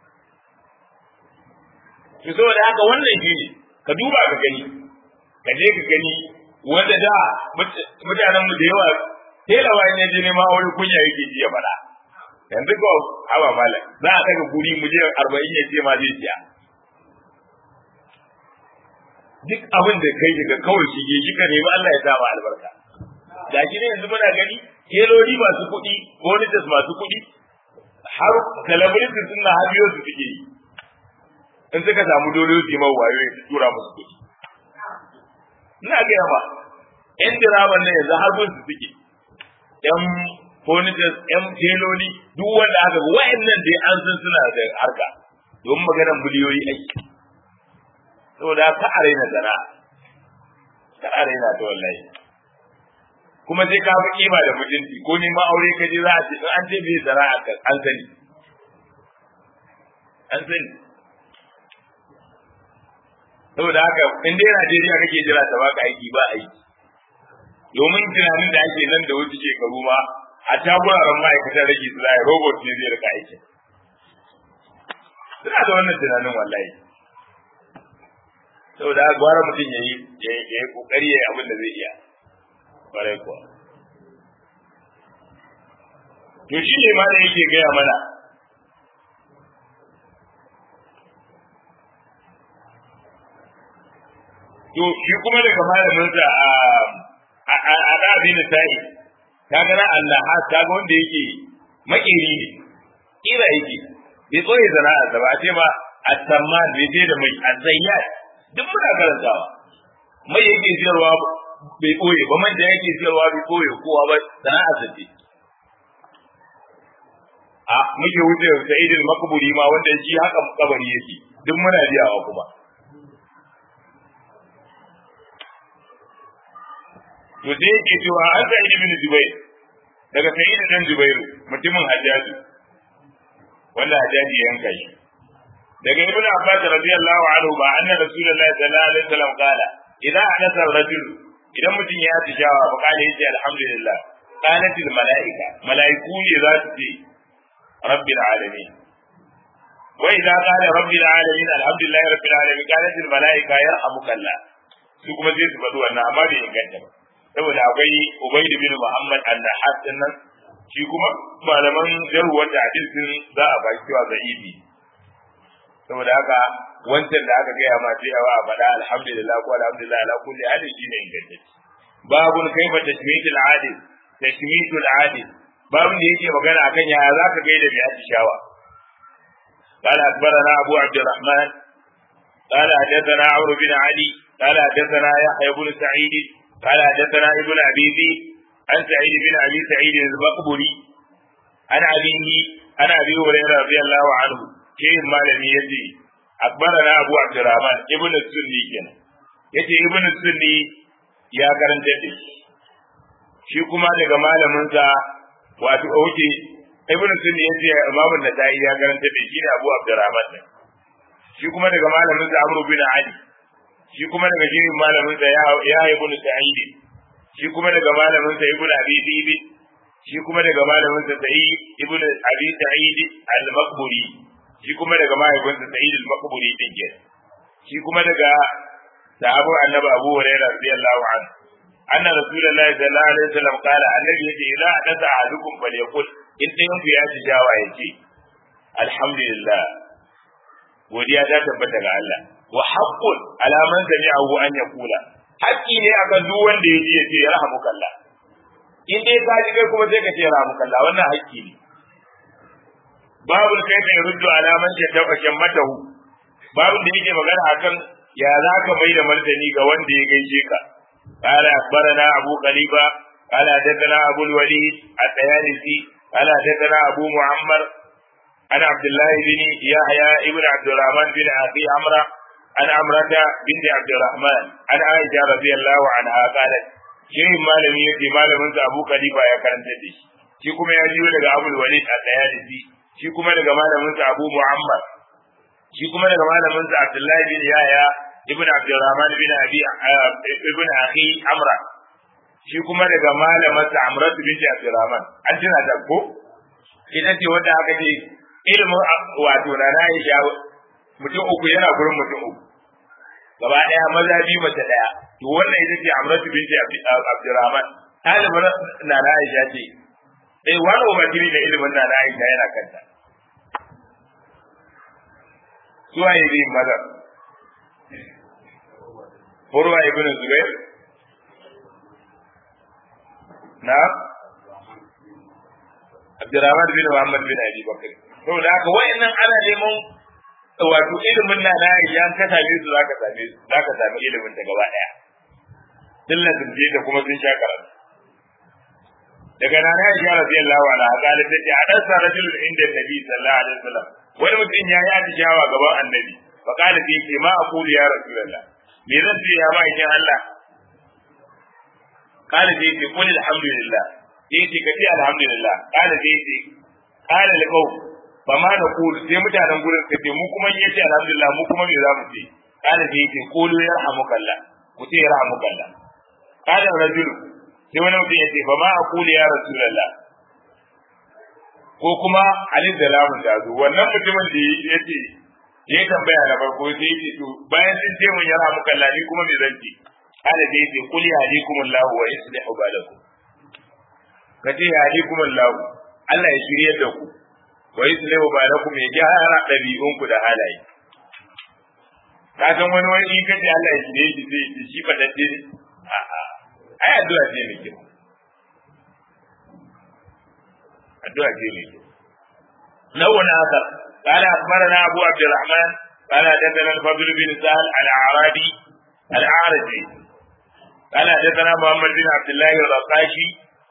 S1: to saboda haka wannan shi ne ka duba ka gani ka je ka gani wanda da mutanen mu da yawa telawa in je neman aure kunya yake ji ya fada yanzu ko haba mala za a daga guri mu je 40 ya ce ma zai ciya duk abin da kai daga kawai shi ke kika nemi Allah ya sa ma albarka ga shi ne yanzu muna gani teloli masu kuɗi bonitas masu kuɗi har celebrities suna habiyo su suke yi in suka samu dole su yi mawa wayo su tura musu kuɗi ina gaya ma yan diraman nan yanzu har su suke yan furniture yan teloli duk wanda aka ga wa'annan dai an san suna da harka don maganar miliyoyi aiki saboda ka a raina sana'a ka a raina ta wallahi kuma sai ka fi kima da mutunci ko ni ma aure ka je za a ce in an ce bai sana'a kan an sani an sani saboda haka in dai Najeriya kake jira ta baka aiki ba aiki domin tunanin da ake nan da wasu shekaru ma a taguraren ma'aikatan rage su zai robot ne zai rika aikin suna da wannan tunanin wallahi saboda haka gwara mutum ya yi ya yi kokari ya yi abin da zai iya kwarai kuwa to shi ne ma da yake gaya mana to shi kuma daga malaminsa a a ɗabi na sa'i ta gana Allah ha ta ga wanda yake makeri ne kira yake bai tsoye sana'a ba a ce ba a samman bai je da mai azayyat duk muna karantawa mai yake siyarwa bai ɓoye ba man da yake siyarwa bai ɓoye kowa ba sana'a sa ce a muke wuce sa'idul makburi ma wanda shi haka kabari yake duk muna biyawa kuma to sai yake cewa an sa ibn Zubair daga Sa'id dan Zubair mutumin Hajjaji wanda Hajjaji ya yanka shi daga Ibn Abbas radiyallahu anhu ba anna Rasulullah sallallahu alaihi wasallam kala idan hadasa rajul idan mutum ya tishawa fa kala yace alhamdulillah qalat al malaika malaiku ne za su ce rabbil alamin wa idza qala rabbil alamin alhamdulillah rabbil alamin qalat al malaika yarhamukallah su kuma sai su faɗi wannan amma bai inganta ba saboda akwai Ubayd bin Muhammad an-Nahas din nan shi kuma malaman jarhuwar da hadisin za a baki cewa za'ibi saboda haka wancan da aka gaya ma sai a faɗa alhamdulillah ko alhamdulillah ala kulli hali shine ingantacce babun kaifa tashmitul adil tashmitul adil babun da yake magana akan yaya zaka gaida mai atishawa قال أخبرنا أبو عبد الرحمن قال حدثنا عمرو بن علي قال حدثنا يحيى بن سعيد قال حدثنا ابن ابي ذئب عن سعيد بن ابي سعيد المقبري عن ابيه عن ابي هريره رضي الله عنه كيف مالم يجي اخبرنا ابو عبد الرحمن ابن السني كان yace ibn sunni ya karanta da shi kuma daga malaminsa wato oke ibn sunni yace imamu nasai ya karanta da shi ne abu abdurrahman shi kuma daga malaminsa amru bin ali shi kuma daga jirin malamin sa ya ibn sa'id shi kuma daga malamin sa ibn abi bibi shi kuma daga malamin sa sa'id ibn abi sa'id al-maqburi shi kuma daga malamin sa sa'id al-maqburi din ke shi kuma daga sahabu annabi abu hurairah radiyallahu anhu anna rasulullahi sallallahu alaihi wasallam qala annabi yace idza hadatha ahadukum falyaqul in dayan ku ya ci jawa yace alhamdulillah godiya ta tabbata ga Allah wa haqqun ala man sami'ahu an yaqula haƙƙi ne akan duk wanda ya ji ya ce yarhamukallah in dai ka ji kai kuma sai ka ce yarhamukallah wannan haƙƙi ne babu kai da ruddu ala man shaddaqa shammatahu babu da yake magana akan ya za ka mai da martani ga wanda ya gaishe ka قال أخبرنا أبو قليبة قال حدثنا أبو الوليد الطيالسي قال حدثنا أبو معمر عن عبد الله بن يحيى ابن عبد الرحمن بن أبي عمرو an amrata binti abdurrahman an aisha radiyallahu anha qalat shehin malami yace malamin sa abu khalifa ya karanta da shi shi kuma ya jiyo daga abul walid al-dayalisi shi kuma daga malamin sa abu muhammad shi kuma daga malamin sa abdullahi bin yahya ibn abdurrahman bin abi ibn akhi amra shi kuma daga malamin sa amratu binti abdurrahman an tuna da ko ita ce wanda aka ce ilimin wato na Aisha mutum uku yana gurin mutum uku gaba daya maza biyu mace daya to wannan ita ce Amratu binti Abdurrahman ɗalibin na Aisha ce eh wani umarni da ilimin na Aisha yana kanta suwa yi bin maza Urwa ibn Zubair na Abdurrahman bin Muhammad bin Abi Bakr saboda haka wayannan ana neman wato ilimin na na idan ka same su zaka same su zaka sami ilimin ta gaba daya dillan sun je da kuma sun sha karatu daga nan ya ji radiyallahu anha qalat ta hadasa rajulun inda nabi sallallahu alaihi wasallam wani mutum ya yi atishawa gaban annabi fa qala fi ce ma aqulu ya rasulullah me zan ce ya ma'aikin Allah qala fi ce qul alhamdulillah yace ka ce alhamdulillah qala fi ce qala liqaw fa ma da qul sai mutanen gurin ka ce mu kuma yace alhamdulillah mu kuma me za mu ce qala fi ce qulu yarhamukallah ku ce yarhamukallah qala rajul sai wani mutum ya ce fa ma aqulu ya rasulullah ko kuma alif da lamun da zo wannan mutumin da ya ce ya tambaya na farko sai ya ce to bayan sun ce mun yara muka lani kuma me zan ce ala da yace qul yahdikum Allah wa yuslihu balakum kace yahdikum Allah Allah ya shirye da ku wa yuslihu balakum ya gyara dabi'un ku da halaye ka san wani wani kace Allah ya shirye shi sai shi fadadde ne a'a ai addu'a ce ne kyau addu'a ce ne kyau لون آخر قال أخبرنا أبو عبد الرحمن قال حدثنا الفضل بن سهل الأعرابي الأعرجي قال حدثنا محمد بن عبد الله الرقاشي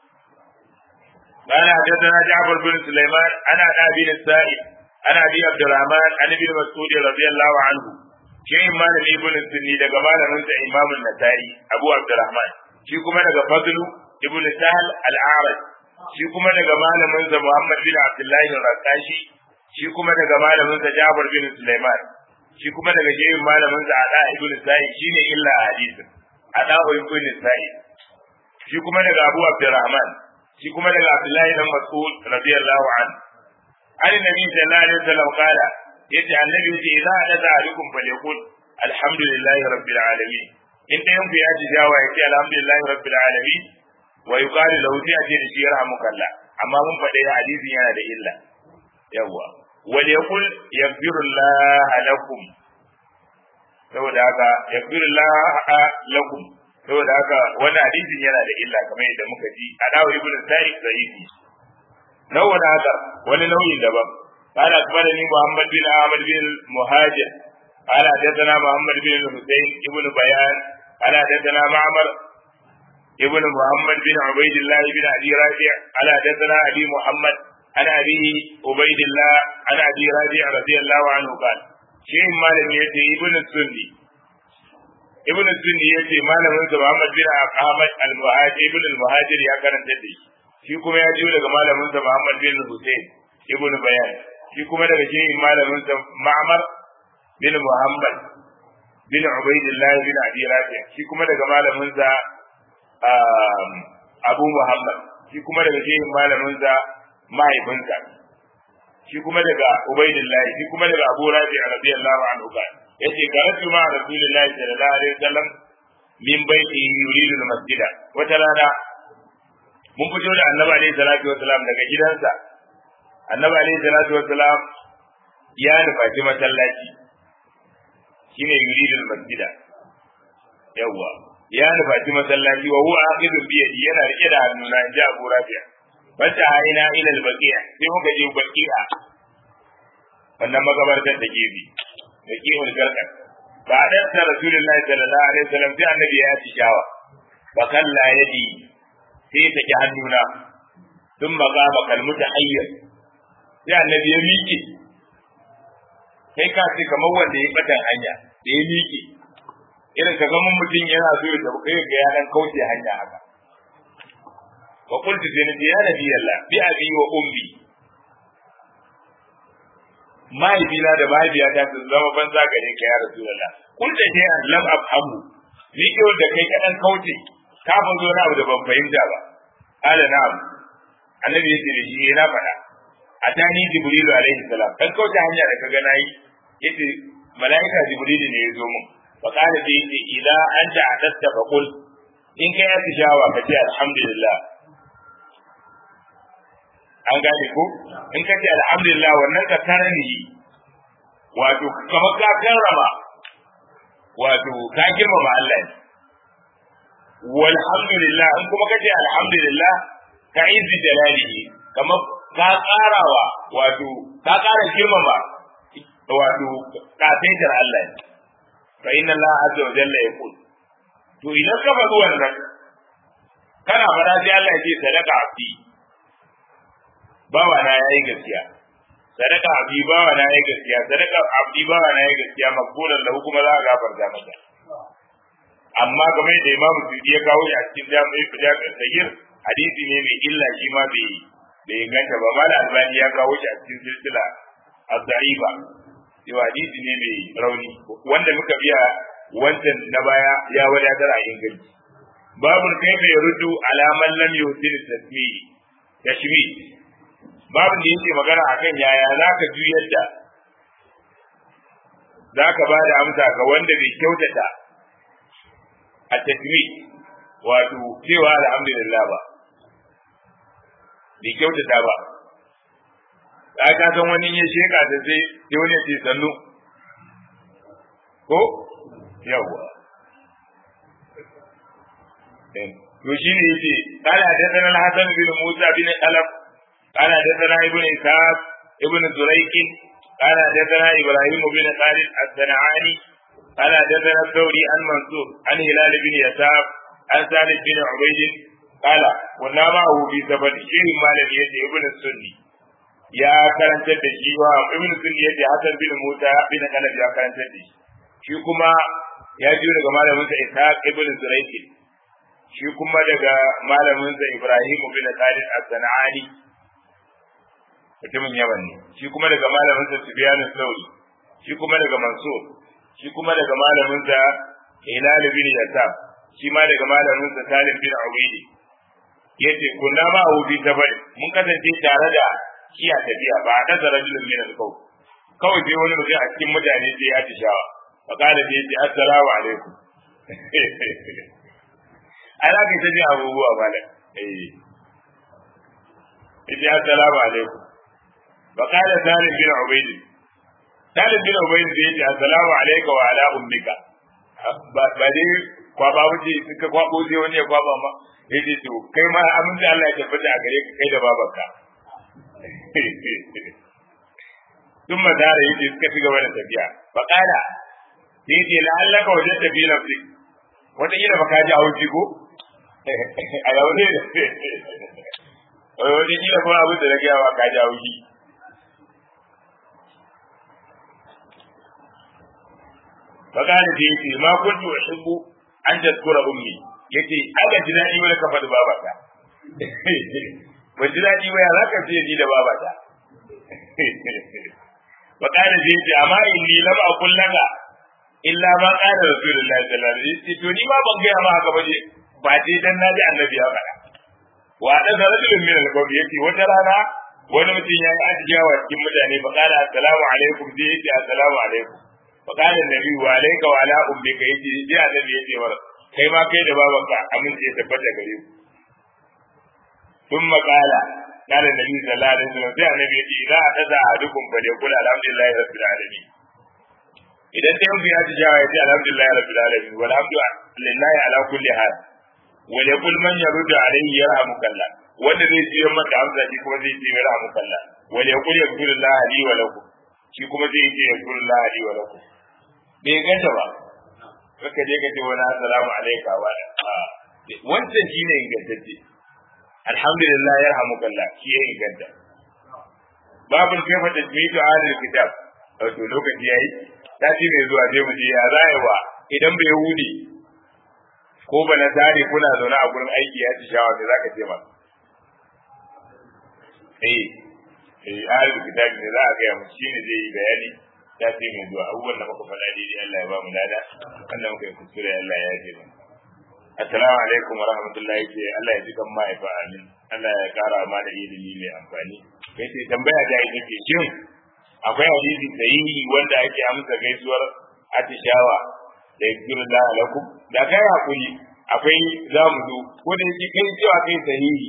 S1: قال حدثنا جعفر بن سليمان أنا أبي السائب أنا أبي عبد الرحمن عن ابن مسعود رضي الله عنه شيء ما لم يكن السني daga malamin sa Imam an-Nasa'i Abu Abdurrahman shi kuma daga Fadl ibn Sahl al-A'raj shi kuma daga malamin sa Muhammad bin Abdullahi al-Raqashi shi kuma daga malamin sa Jabir bin Sulaiman shi kuma daga jerin malamin sa Ada ibn Sa'id shine illa hadisin Ada ibn Sa'id shi kuma daga Abu Abdurrahman shi kuma daga Abdullahi dan Mas'ud radiyallahu anhu Ali Nabi sallallahu alaihi wasallam kala yace annabi yace idza hada alaikum falyakul alhamdulillahi rabbil alamin in dayan ku ya ji jawa yace alhamdulillahi rabbil alamin wa yuqalu lahu sai a ce da shi yarhamuka Allah amma mun faɗe hadisin yana da illa yawa wal yaqul yaghfirullah lakum saboda haka yaghfirullah lakum saboda haka wannan hadisin yana da illa kamar yadda muka ji a dawo ibnu sa'id sahihi nawa haka wani nauyin daban قال أخبرني محمد بن أحمد بن المهاجر قال حدثنا محمد بن الحسين ابن بيان قال حدثنا معمر ابن محمد بن عبيد الله بن ابي رافع على حدثنا ابي محمد عن ابي عبيد الله عن ابي رافع رضي الله عنه قال شيء مالم يتي ابن السني ابن السني يتي مالم محمد بن احمد المهاجر ابن المهاجر يا karanta da shi kuma ya jiyo daga malamin sa Muhammad bin Hussein ibn Bayan shi kuma daga shehin malamin sa Ma'mar bin Muhammad bin Ubaidillah bin Abi Rafi shi kuma daga malamin sa Abu Muhammad shi kuma daga shehin malaminsa mahaifinsa shi kuma daga Ubaidillah shi kuma daga Abu Rabi radiyallahu anhu ba yace karatu ma Rasulullahi sallallahu alaihi wasallam min baiti yuridu al-masjida wata rana mun fito da Annabi alaihi salatu wasallam daga gidansa Annabi alaihi salatu wasallam ya nufaci masallaci shine yuridu al-masjida yawwa ya nufaci masallaci wa huwa aqidun bi yadi yana rike da hannuna in ji Abu Rabi'a fata haina ila al-baqi'a sai muka je baqi'a wannan magabartar da gefe baqi'ul garkan ba da ta rasulullahi sallallahu alaihi wasallam sai annabi ya ci shawa fa kalla yadi sai ta ki hannuna sun maga bakal mutahayyir sai annabi ya miƙe kai ka ce kamar wanda ya batan hanya da ya miƙe irin ka zama mutum yana so ya tafi kai ga ya dan kauce hanya haka wa qultu sai nace ya nabi Allah bi abi wa ummi mahaifina da mahaifiyata su zama banza gare ka ya rasulullah kulta sai an lam afhamu ni ke wanda kai kadan kauce ka fa zo na abu da ban fahimta ba ala na'am annabi yake da shi na faɗa atani jibrilu alaihi salam kan kauce hanya da kaga nayi yace malaika jibrilu ne ya zo mun fa kana da yace ila anta adatta fa qul in kai ya tishawa ka ce alhamdulillah an gane ko in ka ce alhamdulillah wannan ka karani wato kamar ka karrama wato ka girmama Allah ne walhamdulillah in kuma ka ce alhamdulillah ka izi jalalihi kamar ka karawa wato ka kara girmama wato kafaitar Allah ne fa inna Allah azza wa jalla yaqul to idan ka faɗi wannan kana fara sai Allah ya ce sadaka abdi bawa na yayi gaskiya sadaka abdi bawa na yayi gaskiya sadaka abdi bawa na yayi gaskiya makbulan lahu kuma za a gafarta masa amma game da imamu Sudi ya kawo shi a cikin jami'in fijar sagir hadisi ne mai illa shi ma bai bai inganta ba mala albani ya kawo shi a cikin silsila az-za'ifa yau hadisi ne mai rauni wanda muka biya wancan na baya ya wadatar a inganci babu kaifa yaruddu ala man lam yuhsin tasmi'i tashmi babu da yake magana akan yaya zaka juyar da zaka ba da amsa ga wanda bai kyautata a tasmi wato cewa alhamdulillah ba bai kyautata ba ka ka san wani ya sheka da sai sai wani ya ce sannu ko yawwa to shine yace qala hadathana al-hasan bin musa bin alaf qala hadathana ibn ishaq ibn zurayk qala hadathana ibrahim bin khalid as-sanani qala hadathana thawri an mansur an hilal bin yasab an salih bin ubayd qala kunna ma'ahu bi sabad shirin malam yace ibn sunni ya karantar da shi wa ibn sunni yace hasan bin musa bin alaf ya karantar da shi shi kuma ya ji daga malamin sa ishaq ibn zurayk shi kuma daga malaminsa Ibrahim bin Khalid as-Sanani mutumin Yaman ne shi kuma daga malaminsa Sufyan al-Thawri shi kuma daga Mansur shi kuma daga malaminsa Hilal bin Yasab shi ma daga malaminsa Salim bin Ubaydi yace kunna ma hu bi tabari mun kasance tare da shi a tafiya ba a kasa rajulun min al-qaw kawai sai wani mutum a cikin mutane sai ya tishawa fa kana sai yace assalamu alaikum ana ka ta ji abubuwa malam eh yace assalamu alaikum fa qala salim bin ubayd salim bin ubayd sai yace assalamu alayka wa ala ummika ba ba dai kwaba wuce suka kwabo sai wani ya kwaba ma yace to kai ma aminci Allah ya tabbata a gare ka kai da babanka ثم دار يجي suka ci gaba da tafiya fa qala sai yace la'allaka wajadta fi nafsi wata kila baka ji hauji ko a yau ne wani kila kuma abin da na gaya wa ka jawo shi fakani da yake ma kuntu uhibbu an tadkura ummi yace aka ji dadi wani ka faɗi babata ban ji dadi ba ya zaka ce ni da babata fakani da yake amma inni lam aqul laka illa ma qala rasulullahi sallallahu alaihi wasallam to ni ma ban gaya ma haka ba je ba dai dan naji annabi ya faɗa wa da rajulun min al-qawm yake wata rana wani mutum ya yi ajiyawa cikin mutane fa qala assalamu alaikum sai yace assalamu alaikum fa qala annabi wa alayka wa ala ummika yace sai annabi yace wa kai ma kai da babanka amince ya tabbata gare ku thumma qala qala annabi sallallahu alaihi wasallam sai annabi yace idza ataza ahadukum fa yaqul alhamdulillahi rabbil alamin idan ta yanzu ya ji jawa ya ce alhamdulillah rabbil alamin walhamdulillahi ala kulli hal wal yaqul man yaruddu alayhi yarhamuka Allah wanda zai ji maka amsa shi kuma zai ce yarhamuka Allah wal yaqul yaghfirullah li wa lakum shi kuma zai ce yaghfirullah li wa lakum bai ganta ba kaka je ka ce wani assalamu alayka wa wancan shi ne ingantacce alhamdulillah yarhamuka Allah shi ya inganta babul kaifa tajmidu ahlul kitab wato lokaci yayi sati mai zuwa sai mu je ya zayewa idan bai hude ko ba na tare kuna zaune a gurin aiki ya ci shawa sai zaka ce masa eh eh ahlul kitabi ne za a ga mu shine zai yi bayani sati mai zuwa abubuwan da muka faɗa daidai Allah ya ba mu lada Allah muka yi kuskure Allah ya yafe mu assalamu alaikum wa rahmatullahi ke Allah ya ji kan ma'aifa amin Allah ya kara ma da ilimi mai amfani kai ce tambaya da ita ke shin akwai hadisi sahihi wanda ake amsa gaisuwar atishawa da yakuru da alakum da kai hakuri akwai zamu zo ko da yake kai cewa kai sahihi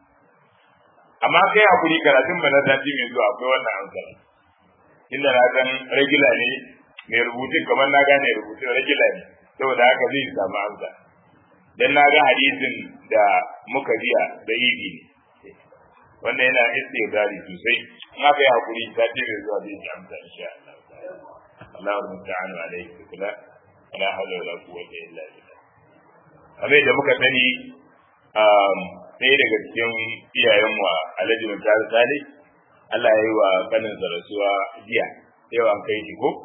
S1: amma kai hakuri karatun bana sati mai zuwa akwai wannan amsa inda na san regular ne mai rubutun kamar na gane rubutun regular ne saboda haka zai samu amsa dan na ga hadisin da muka biya da yi wanda yana istidari sosai in aka yi hakuri ta ce mai zuwa da yake amsa insha Allah Allahu musta'anu alaihi kula wala hawla wala quwwata illa billah kamar da muka sani ɗaya daga cikin iyayenmu a Alhaji Mutare Sale Allah ya yi wa kanin rasuwa jiya yau an kai shi ko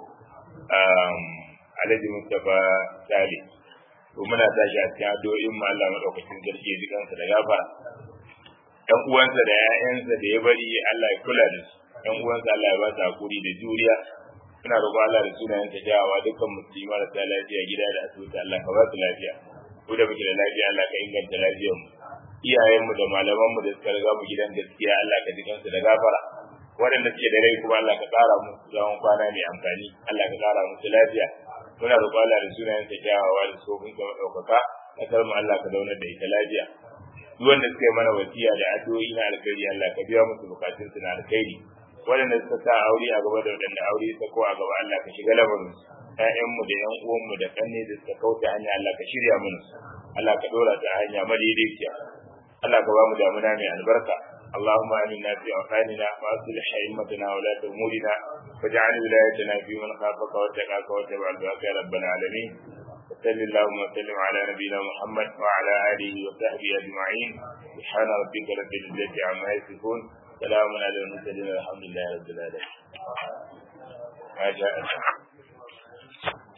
S1: Alhaji Mustapha Sale to muna tashi a cikin addu'o'in mu Allah madaukakin sarki ya ji kansa da gafara ɗan uwansa da ƴaƴansa da ya bari Allah ya kula da su ɗan uwansa Allah ya ba su hakuri da juriya ina roƙo Allah da sunayen ta jawawa dukkan musulmi marasa lafiya gida da asibiti Allah ka ba su lafiya ko da muke da lafiya Allah ka inganta lafiyar mu iyayenmu da malamanmu da suka riga mu gidan gaskiya Allah ka ji kansu da gafara waɗanda suke da rai kuma Allah ka ƙara musu zaman kwana mai amfani Allah ka ƙara musu lafiya muna roƙo Allah da sunayen ta kyawawa da sofin ka madaukaka kasar mu Allah ka zaunar da ita lafiya duk wanda suka yi mana wasiya da addu'o'i na alkhairi Allah ka biya musu bukatun su na alkhairi waɗanda suka sa aure a gaba da waɗanda aure ta ko a gaba Allah ka shiga lamarin su ƴaƴanmu da ƴan uwanmu da kanne da suka kauta hanya Allah ka shirya mana su Allah ka dora ta hanya madaidaiciya Allah ka ba mu damuna mai albarka اللهم آمنا في أوطاننا وأصلح أئمتنا ولاة أمورنا واجعل ولايتنا في من خافك واتقاك واتبع دعاك يا رب العالمين وصل اللهم وسلم على نبينا محمد وعلى آله وصحبه أجمعين سبحان ربك رب العزة عما يصفون سلام على المرسلين الحمد لله رب العالمين ما شاء الله